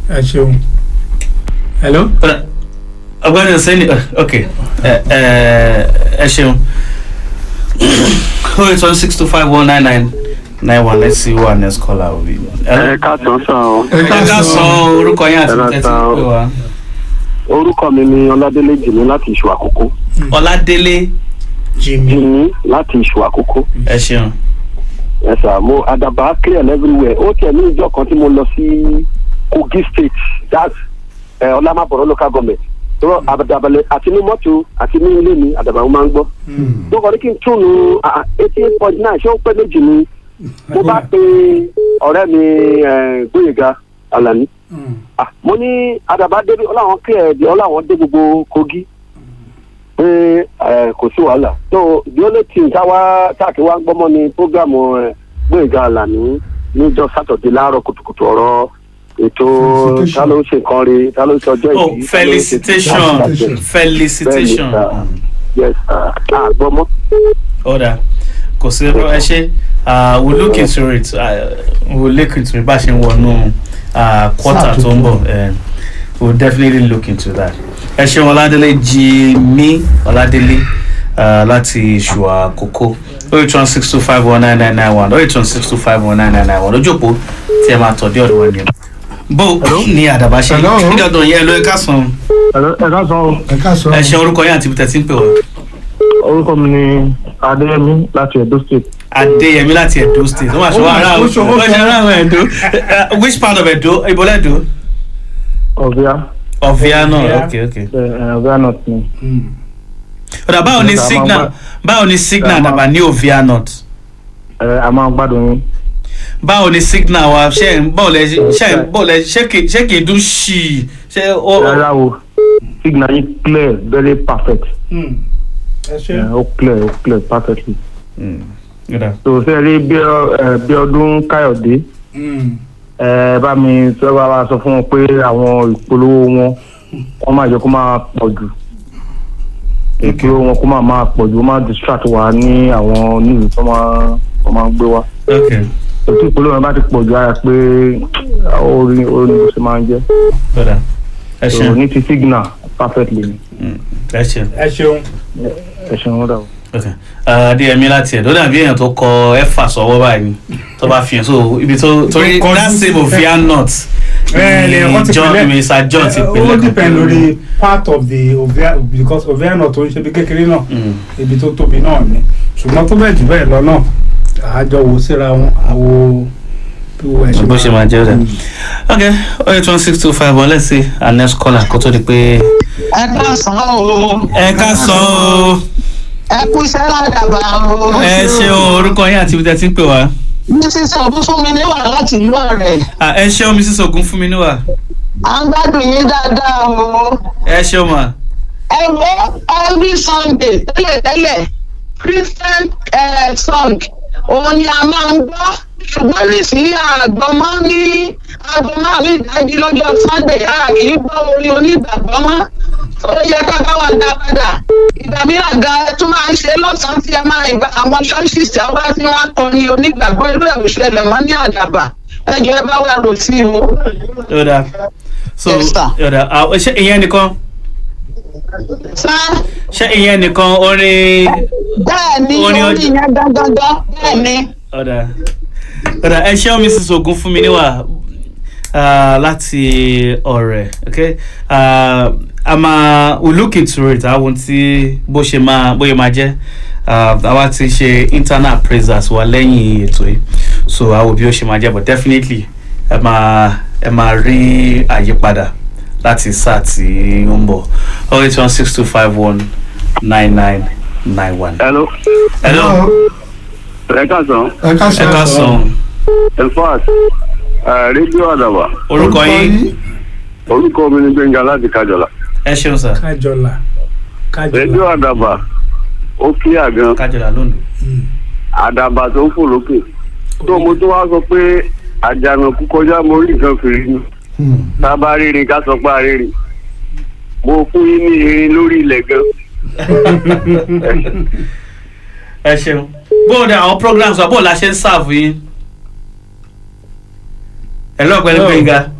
ẹ ṣeun. hello. ọgbẹ́ni sẹ́ni ok ẹ ẹ ẹ ṣeun oh eight one six two five one nine nine nine one let's see who our next caller will be. ẹ káàtàn sàn o. ẹ ká sọ orúkọ yín àti Ẹ ká tẹ́tí sọ. pé wá. orúkọ mi ni ọládélé jìnnì láti ìṣù àkókò. ọládélé jimmy. jìnnì láti ìṣù àkókò. ẹ ṣeun. ẹ sà mo àdàbà clear everywhere ó tiẹ̀ ní ìjọ kan tí mo lọ sí kogi state that's ẹ ọlámàbọ̀rọ̀ local government tó àdàbàlẹ̀ àti ní mọ́tò àti ní ilé mi àdàbà mo máa ń gbọ́. tó kọ́ ní kí n túnú eighty eight point nine ṣé ó pẹ́ méjì ni mo bá pe ọ̀rẹ́ mi eh, gbóyèga alani Ah, mo ní àdàbà débi ọláwọn clear ẹ̀dì ọláwọn dé gbogbo kogi pé ẹ, kò sí wàhálà so the only thing táwa táàkì wa ń gbọ́mọ́ ni programu ẹ, gbóyèga àlàní níjọ sátọ̀dé láàárọ̀ kùtùkùtù ọ̀rọ̀ ètò Felicitation. ta ló ń ṣe nǹkan rí ta ló ń ṣe ọjọ́ oh ìbí ta ló ń ṣe- felicitation Felicitation. felicitation. Bẹ́ẹ̀ni, sir. yes sir. àgbọ̀mọ́. ọ̀dà kò sí ẹ̀rọ ẹ ṣe uh, we look into it uh, we look into it bá a ṣe ń wọnú uh, quarter tó ń bọ̀ uh, we will definitely look into that. ẹ ṣeun ọládélé jí mí ọládélé uh, láti ṣùà kókó oh eight one six two five one nine nine nine one oh eight one six two five one nine nine nine one lójú òpó tí ẹ máa tọ̀ dé ọ̀dọ̀ wọn ni. bó ní àdàbà ṣe Hello. kí ọdún yẹn ló ẹ ká sàn ẹ ká sọ ẹ ká sọ. ẹ ṣe orúkọ yẹn àti ibi tẹ̀ tí ń pè wá. orúkọ mi ni adéyẹmí láti edo state adéyẹmí láti edo state wọn àṣọ ara ó ṣòwò wọn ṣe ara àwọn edo Uh, which part of edo ìbọlẹ̀ edo ọ̀bíà ọ̀fíà náà Ọ̀fíà. ok ok. ọ̀bíà north ni. ọ̀dà báwo ni Ọ̀dà, máa signal gbá- báwo ni signal Ẹ máa- dàbà ní ovia north ẹ, a máa gbádùn yín. báwo ni signal wa ṣe ń báwo lẹ ṣe ń báwo lẹ ṣe kì ṣe kì í dún ṣì ṣe ó rárá o signal yín clear very perfect ẹ ṣe. ẹ, ó clear ó clear perfectly. Mm, ọ̀dà. tó ṣe rí bí ọ- ẹ, bí ọdún káyọ̀dé ẹ bá mi sọ bá wa sọ fún wọn pé àwọn ìpolówó wọn wọn máa jẹ kó máa pọ̀ jù ìpolówó wọn kó máa máa pọ̀ jù ó máa distract wa ní àwọn nílùú tó máa tó máa gbé wa. ok ètò ìpolówó yẹn bá ti pọ̀ jù ara pé orin orin bó ṣe máa ń jẹ́. ọ̀dà ẹ so ṣeun ní ti signal perfectly ni Mm, ẹ ṣeun ẹ ṣeun. ẹ ṣeun ó dà o. ok Uh, adéyẹmí láti ẹ̀dọ́ dàbí èèyàn tó kọ ẹ̀fà sọ́wọ́ báyìí tó bá fi hàn so ibi tó torí Tó kọjú that same ovia north ẹ lè kọ́ ti john pínlẹ̀. mr john ti Ẹ, pinlẹ̀ ó kan depend pẹ̀lú- lórí part of the ovia because ovia náà tó ń ṣe bí kékeré náà Mm. ibi tó tóbi náà ni ṣùgbọ́n tó bẹ́ẹ̀ jù bẹ́ẹ̀ lọ náà àjọ wo síra wọn àwo bí wo ẹ bó ṣe máa jẹ́ rẹ̀. okay oh eight one six two five one let's see our next caller kó tó di pé. ẹ káàsán o ẹ ká sọ o ẹ kú iṣẹ́ ládàbà o. ẹ ṣeun orúkọ yín àti ibi tẹ́ ti ń pè wá. mrs ọdúnfúnmi níwà láti ìlú ọ̀rẹ́ Ah, ẹ ṣeun mrs ogun fún mi níwà à ń gbádùn yín dáadáa o. ẹ ṣeun mà. ẹ wo every sunday tẹ́lẹ̀tẹ́lẹ̀ christian eh, song òun ni a máa ń gbọ́ ṣùgbọ́n nísìnyí àgbọ̀mọ́ ní àgbọ̀mọ́ àmì ìdájí lọ́jọ́ sunday a kì í gbọ́ orin onígbàgbọ́ mọ́ ó yẹ ká bá wa dá padà ìgbà mìíràn gan ẹ tún máa ń ṣe lọ́sàn-án tí ẹ máa ìgbà àwọn ṣọ́ọ̀ṣì tí wọ́n bá tí wọ́n kọrin onígbàgbọ́ irú ẹ̀ òṣèlè mọ́ ní àdàbà ẹ jọ ẹ bá wà rò sí o. yọ̀dà so Yes, sir. yọ̀dà ah, ṣé ìyẹn nìkan sá ṣé ìyẹn nìkan orin bẹ́ẹ̀ ni Orin orin ọjọ́- yẹn gangan bẹ́ẹ̀ ni. ọ̀dà ọ̀dà ẹ ṣeun mrs ogun fún mi níwà ah, láti ọ̀rẹ́ okay Ah, a máa we look into it àwọn tí bó ṣe máa bóyá máa jẹ́ Ah, àwa ti ṣe internal appraisals wa lẹ́yìn ètò yìí so àwọn bí ó ṣe máa jẹ́ but definitely ẹ máa ẹ máa rí àyípadà láti sáà tí ó ń bọ̀ oh eight one six two five one nine nine nine one. hello hello ẹ káàsán ẹ ká ẹ ká sọ in fact rédíò àdàbà orúkọ yín orúkọ mi ni gbẹngà láti kájọlá ẹ ṣeun sir. kájọlá rédíò kájọlá àdàbà ó kíyà gan kájọlá lónìí. àdàbà tó ń fò lókè tó mo tún wá sọ pé àjànàkú kọjá mo rí nǹkan fèrè ni tá a bá rírin ká sọ pé a rírin mo fún yín ní irin lórí ilẹ̀ gan ẹ ṣeun bóun ni àwọn programs wa bóun la ṣe ń serve yín. ẹ lọ́ọ̀ pẹ̀lú Hello. gbẹ̀ngà